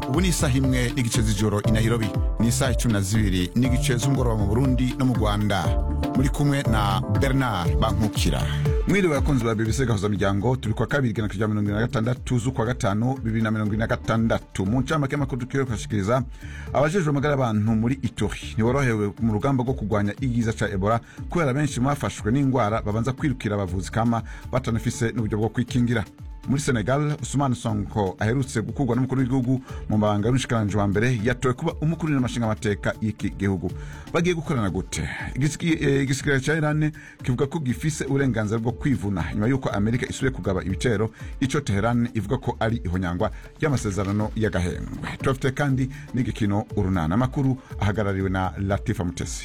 ubu ni isaha imwe n'igice z'ijoro i nairobi ni isaha icumi na zibiri n'igice z'umugoroba mu burundi no mu rwanda muri kumwe na bernard bankukira mwiriwe abakunzi ba bbc gahuza miryango turi kwa kabiri igana kuja mirongo ine na gatandatu z'ukwa gatanu bibiri na mirongo ine na gatandatu mu ncamake y'amakuru tukiwe kubashikiriza abajejwe amagara y'abantu muri itori ntiborohewe mu rugamba rwo kurwanya igiza ca ebola kubera benshi mwafashwe n'ingwara babanza kwirukira abavuzi kama batanafise n'uburyo bwo kwikingira muri senegal usumani sonko aherutse gukurwa n'umukuru w'igihugu mu mabanga y'umushikiranganji wa mbere yatowe kuba umukuru n'amashinga amateka y'iki gihugu bagiye gukorana gute igisikirare ca irani kivuga ko gifise uburenganzira bwo kwivuna nyuma y'uko amerika isubiye kugaba ibitero ico teherani ivuga ko ari ihonyangwa ry'amasezerano y'agahengwe turafite kandi n'igikino urunana amakuru ahagarariwe na latifa mutesi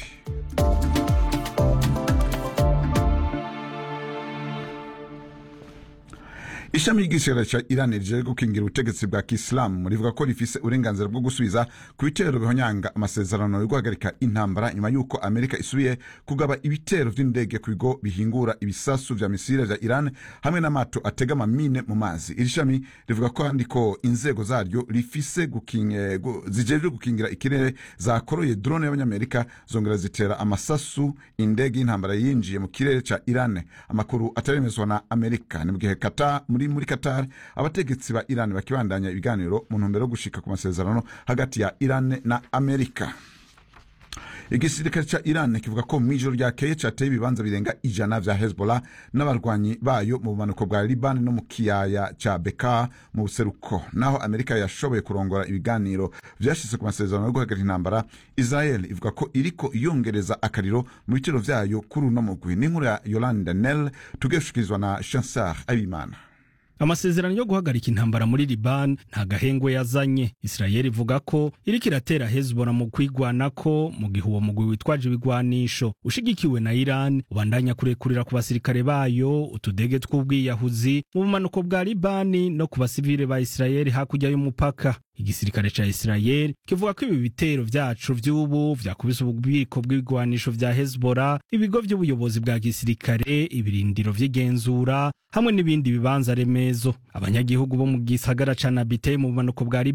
ishami ry'igisirikare ca iran rije gukingira ubutegetsi bwa kisilamu rivuga ko rifise uburenganzira bwo gusubiza ku bitero bihonyanga amasezerano yo guhagarika intambara nyuma y'uko amerika isubiye kugaba ibitero vy'indege ku bigo bihingura ibisasu vya misile vya iran hamwe n'amato atega amamine mu mazi iri shami rivuga kandi ko inzego zaryo rifise zijejwe gukingira ikirere zakoroye drone y'abanyamerika zongera zitera amasasu indege y'intambara yinjiye mu kirere ca iran amakuru ataremezwa na amerika ni mu gihe kata muri muri Qatar abategetsi ba Iran bakibandanya ibiganiro mu ntumbero yo gushika ku masezerano hagati ya Iran na Amerika igisirikare ca iran kivuga ko mw'ijoro ryakeye cateye ibibanza birenga ijana vya hezbollah n'abarwanyi bayo mu bumanuko bwa liban no mu kiyaya ca beka mu buseruko naho amerika yashoboye kurongora ibiganiro vyashitse ku masezerano yo guhagarika intambara israel ivuga ko iriko yongereza akariro mu bitero vyayo kuri uno mugwi n'inkuru ya yolande nel tugeshikirizwa na chansar abimana amasezerano yo guhagarika intambara muri liban nta gahengwe yazanye isirayeli ivuga ko iriko iratera hezbollah mu kwigwanako mu gihe uwo mugwi witwaje ibigwanisho ushigikiwe na iran ubandanya kurekurira ku basirikare bayo utudege tw'ubwiyahuzi mu bumanuko bwa libani no ku basivile ba isirayeli hakurya y'umupaka igisirikare ca isirayeli kivuga ko ibi bitero vyacu vy'ubu vyakubise ububiko bw'ibigwanisho vya hezbollah ibigo vy'ubuyobozi bwa gisirikare ibirindiro vy'igenzura hamwe n'ibindi bibanza remezo abanyagihugu bo mu gisagara ca nabite mu bumanuko bwa